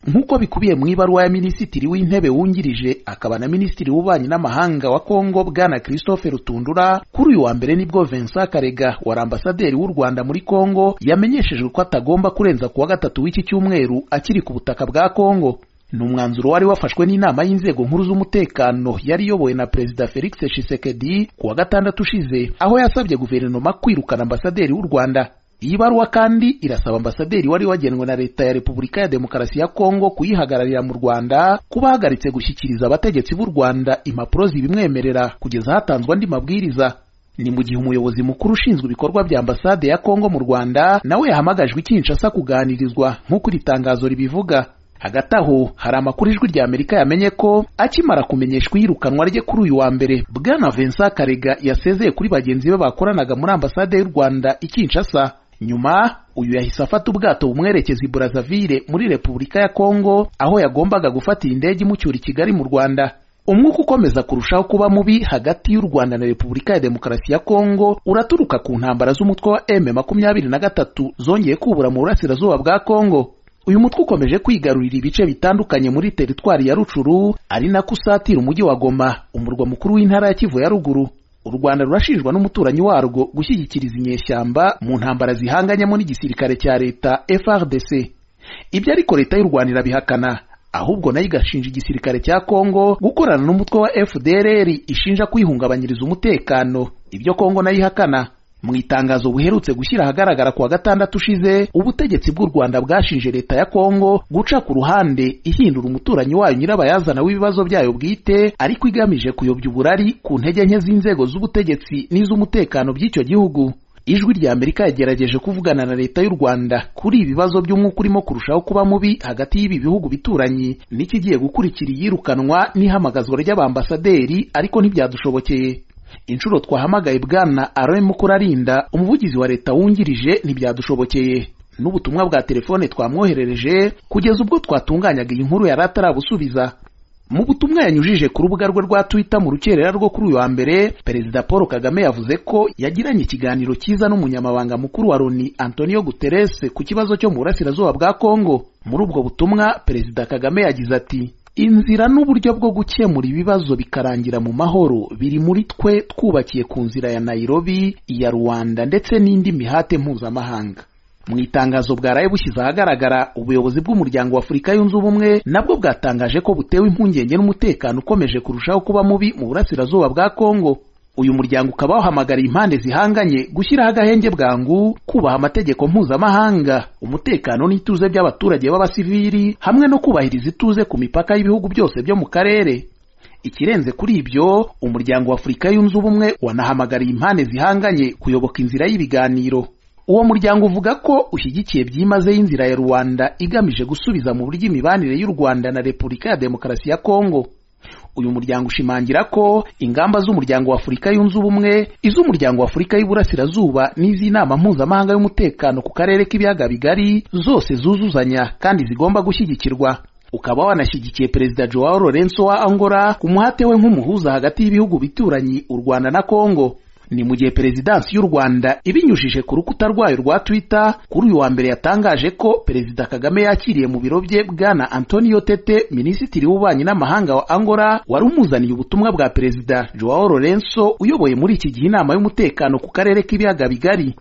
nk'uko bikubiye mu ibaruwa ya minisitiri w'intebe wungirije akaba na minisitiri w'ububanyi n'amahanga wa kongo bwana christophe rutundura kuri uyu wa mbere nibwo vincent karega wari ambasaderi w'u rwanda muri kongo yamenyeshejwe ko atagomba kurenza ku wa gatatu w'iki cyumweru akiri ku butaka bwa kongo ni umwanzuro wari wafashwe n'inama y'inzego nkuru z'umutekano yari iyobowe na perezida felix tshisekedi ku wa gatandatu ushize aho yasabye guverinoma kwirukana ambasaderi w'u rwanda iyi baruwa kandi irasaba ambasaderi wari wagenwe na leta ya repubulika ya demokarasi ya kongo kuyihagararira mu rwanda kuba ahagaritse gushyikiriza abategetsi b'u rwanda impapuro zibimwemerera kugeza hatanzwe andi mabwiriza ni mu gihe umuyobozi mukuru ushinzwe ibikorwa bya ambasade ya kongo mu rwanda nawe yahamagajwe i kinshasa kuganirizwa nk'uko iri tangazo ribivuga hagati aho hari amakuru ijwi rya amerika yamenye ko akimara kumenyeshwa iyirukanwa rye kuri uyu wa mbere bwana vincent karega yasezeye kuri bagenzi be bakoranaga muri ambasade y'u rwanda i kinshasa nyuma uyu yahise afata ubwato bumwerekeza i Brazzaville muri Repubulika ya Kongo aho yagombaga gufatira indege imucyura i Kigali mu Rwanda umwuka ukomeza kurushaho kuba mubi hagati y'u Rwanda na Repubulika ya Demokarasi ya Kongo uraturuka ku ntambara z'umutwe wa M23 zongeye kubura mu burasirazuba bwa Kongo uyu mutwe ukomeje kwigarurira ibice bitandukanye muri teritwari ya Rucuru ari nako usatira umujyi wa Goma umurwa mukuru w'intara ya Kivu ya ruguru u rwanda rurashinjwa n'umuturanyi warwo gushyigikiriza inyeshyamba mu ntambara zihanganyemo n'igisirikare cya leta frdc ibyo ariko leta y'u rwanda irabihakana ahubwo nayo igashinja igisirikare cya kongo gukorana n'umutwe wa fdrr ishinja kwihungabanyiriza umutekano ibyo kongo nayo ihakana mu itangazo buherutse gushyira ahagaragara kuwa gatandatu ushize ubutegetsi bw'u rwanda bwashinje leta ya kongo guca ku ruhande ihindura umuturanyi wayo nyirabayazana w'ibibazo byayo bwite ariko igamije kuyobya uburari ku ntege nke z'inzego z'ubutegetsi n'iz'umutekano by'icyo gihugu ijwi rya amerika yagerageje kuvugana na leta y'u rwanda kuri ibibazo by'umwuka urimo kurushaho kuba mubi hagati y'ibi bihugu bituranyi n'ikigiye gukurikira iyirukanwa n'ihamagazwa ry'abambasaderi ariko ntibyadushobokeye inshuro twahamagaye bwana Alain Mukurarinda umuvugizi wa leta wungirije ntibyadushobokeye n'ubutumwa bwa telefone twamwoherereje kugeza ubwo twatunganyaga iyi nkuru yari atarabusubiza mu butumwa yanyujije ku rubuga rwe rwa Twitter mu rukerera rwo kuri uyu wa mbere Perezida Paul Kagame yavuze ko yagiranye ikiganiro cyiza n'umunyamabanga mukuru wa Loni Antonio Guterres ku kibazo cyo mu burasirazuba bwa Kongo muri ubwo butumwa Perezida Kagame yagize ati inzira n'uburyo bwo gukemura ibibazo bikarangira mu mahoro biri muri twe twubakiye ku nzira ya Nairobi iya Rwanda ndetse n'indi mihate mpuzamahanga mu itangazo bwaraye bushyize ahagaragara ubuyobozi bw'umuryango wa Afurika yunze ubumwe nabwo bwatangaje ko butewe impungenge n'umutekano ukomeje kurushaho kuba mubi mu burasirazuba bwa Kongo uyu muryango ukaba wahamagariye impande zihanganye gushyiraho agahenge bwangu kubaha amategeko mpuzamahanga umutekano n'ituze by'abaturage b'abasivili hamwe no kubahiriza ituze ku mipaka y'ibihugu byose byo mu karere ikirenze kuri ibyo umuryango wa afurika yunze ubumwe wanahamagariye impande zihanganye kuyoboka inzira y'ibiganiro uwo muryango uvuga ko ushyigikiye byimazeyo inzira ya rubanda igamije gusubiza mu buryo imibanire y'u rwanda na repubulika ya demokarasi ya kongo uyu muryango ushimangira ko ingamba z'umuryango wa Afurika yunze ubumwe iz'umuryango wa Afurika y'Iburasirazuba n'iz'inama mpuzamahanga y'umutekano ku karere k'ibiyaga bigari zose zuzuzanya kandi zigomba gushyigikirwa ukaba wanashyigikiye perezida Joao Lourenço wa Angola ku muhate we nk'umuhuza hagati y'ibihugu bituranyi u Rwanda na Kongo ni mu gihe perezidansi y'u Rwanda ibinyujije ku rukuta rwayo rwa Twitter kuri uyu wa mbere yatangaje ko perezida Kagame yakiriye mu biro bye bwana Antonio Tete minisitiri w'ububanyi n'amahanga wa Angola wari umuzaniye ubutumwa bwa perezida Joao Lourenço uyoboye muri iki gihe inama y'umutekano ku karere k'ibiyaga bigari